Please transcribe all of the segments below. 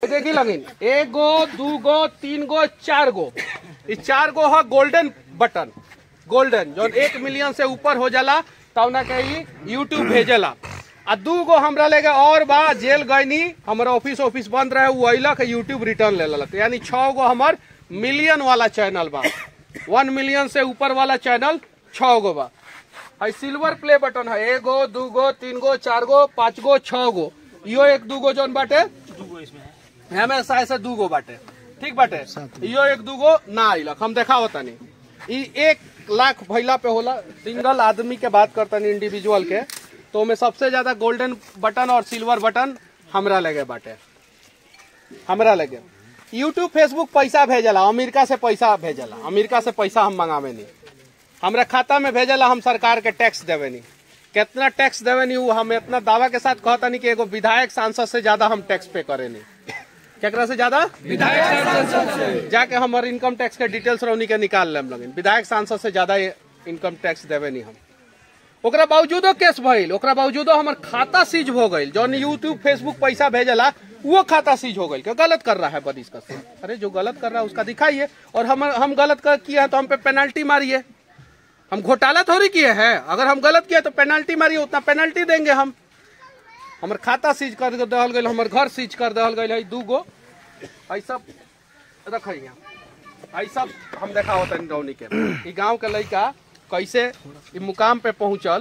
देखी लगिन एक गो दू गो तीन गो चार गो ई चार गो है गोल्डन बटन गोल्डन जो एक मिलियन से ऊपर हो जाला तब ना कही यूट्यूब भेजेला आ दू गो हमरा लेके और बा जेल गईनी हमारा ऑफिस ऑफिस बंद रहे वो अइलक यूट्यूब रिटर्न ले लेलक यानी छह गो हमर मिलियन वाला चैनल बा वन मिलियन से ऊपर वाला चैनल छह गो बा है सिल्वर प्ले बटन है एगो दू गो तीन गो चार गो पाँच गो छह गो इहो एक दू गो जौन बाटे हमेशा ऐसे दू गो बाटे ठीक बाटे इहो एक दू गो ना आइलक हम देखा तनी ई एक लाख भैला पे होला सिंगल आदमी के बात करतनी इंडिविजुअल के तो में सबसे ज्यादा गोल्डन बटन और सिल्वर बटन हमरा लगे बाटे हमरा लगे यूट्यूब फेसबुक पैसा भेजला अमेरिका से पैसा भेजला अमेरिका से पैसा हम मंगावे नहीं हमरा खाता में भेजला हम सरकार के टैक्स देवे नहीं कितना टैक्स देवे नहीं वो हम इतना दावा के साथ कहता नहीं कि एगो विधायक सांसद से ज्यादा हम टैक्स पे करे नहीं केकरा से ज्यादा विधायक सांसद से जाके हमार इनकम टैक्स के डिटेल्स रौनी के निकाल लेम लगिन विधायक सांसद से ज्यादा इनकम टैक्स देवे नहीं हम ओकरा बावजूदो केस भइल ओकरा बावजूदो हमर खाता सीज हो गइल जौन यूट्यूब फेसबुक पैसा भेजला वो खाता सीज हो गइल क्यों गलत कर रहा है बदिस का अरे जो गलत कर रहा है उसका दिखाइए और हम हम गलत कर किया है तो हम पे पेनल्टी मारिए हम घोटाला थोड़ी किए हैं अगर हम गलत किए तो पेनल्टी मारिए उतना पेनल्टी देंगे हम हमर खाता सीज कर दहल गइल हमर घर सीज कर दहल गइल है दू गो है सब रखिए है सब हम देखा होता रौनी के ई गांव के लड़का कैसे ई मुकाम पे पहुंचल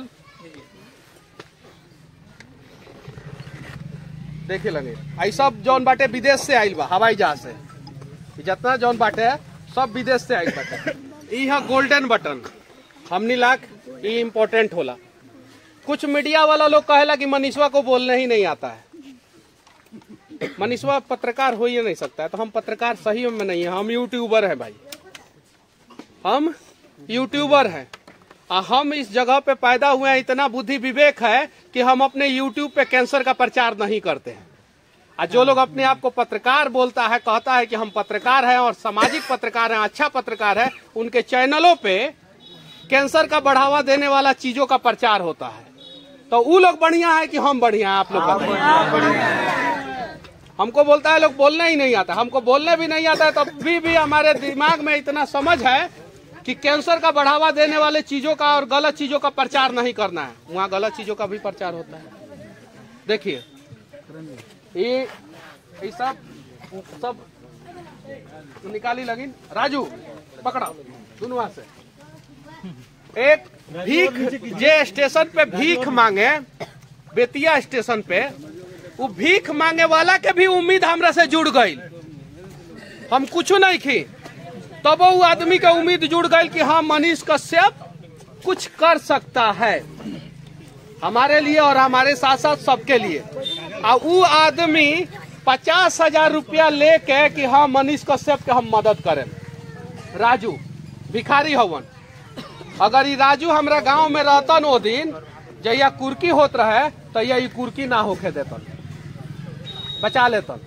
देखे लगे आई सब जौन बाटे विदेश से आइल बा हवाई जहाज से ई जितना जौन बाटे सब विदेश से आइल बाटे ई है गोल्डन बटन हमनी लाख ई इम्पोर्टेंट होला कुछ मीडिया वाला लोग कहेला कि मनीषवा को बोलने ही नहीं आता है मनीषवा पत्रकार हो ही नहीं सकता है तो हम पत्रकार सही में नहीं है हम यूट्यूबर हैं भाई हम यूट्यूबर हैं आ हम इस जगह पे पैदा हुए हैं इतना बुद्धि विवेक है कि हम अपने यूट्यूब पे कैंसर का प्रचार नहीं करते हैं आ जो लोग अपने आप को पत्रकार बोलता है कहता है कि हम पत्रकार हैं और सामाजिक पत्रकार हैं अच्छा पत्रकार है उनके चैनलों पे कैंसर का बढ़ावा देने वाला चीजों का प्रचार होता है तो वो लोग बढ़िया है कि हम बढ़िया हैं आप लोग बताइए हमको बोलता है लोग बोलने ही नहीं आता हमको बोलने भी नहीं आता है तो भी भी हमारे दिमाग में इतना समझ है कि कैंसर का बढ़ावा देने वाले चीजों का और गलत चीजों का प्रचार नहीं करना है वहाँ गलत चीजों का भी प्रचार होता है देखिए ये ये सब सब निकाली लगिन राजू पकड़ा दोनों हाथ से एक भीख जे स्टेशन पे भीख मांगे बेतिया स्टेशन पे वो भीख मांगे वाला के भी उम्मीद हमरा से जुड़ गई हम कुछ नहीं खी तब वो आदमी का उम्मीद जुड़ गई कि हाँ मनीष कश्यप कुछ कर सकता है हमारे लिए और हमारे साथ साथ सबके लिए और वो आदमी पचास हजार रुपया लेके कि हाँ मनीष कश्यप के हम मदद करें राजू भिखारी हवन अगर ये राजू हमरा गांव में रहतन वो दिन जहिया कुर्की होत रहे तहिया ये कुर्की ना होके देतन बचा लेतन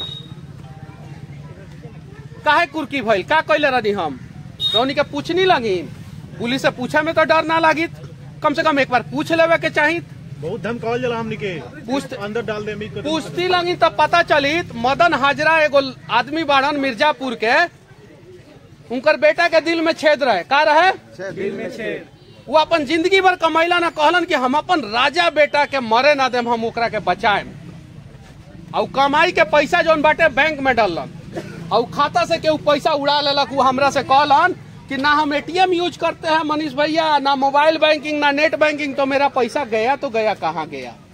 काहे कुर्की भइल का कैले रहनी हम रौनी के पूछनी लगिन पुलिस से पूछे में तो डर ना लागित कम से कम एक बार पूछ लेवे के चाहित बहुत धमकावल जला हमनी के पूछ अंदर डाल दे उम्मीद पूछती लगी तब पता चलित मदन हाजरा एगो आदमी बाड़न मिर्जापुर के उनकर बेटा के दिल में छेद रहे का रहे वो अपन जिंदगी भर कमैला ना कहलन कि हम अपन राजा बेटा के मरे ना देम हम ओकरा के बचाए और कमाई के पैसा जौन बाटे बैंक में डालन और खाता से केहू पैसा उड़ा लेलक वो हमरा से कहलन कि ना हम एटीएम यूज करते हैं मनीष भैया ना मोबाइल बैंकिंग ना नेट बैंकिंग तो मेरा पैसा गया तो गया कहाँ गया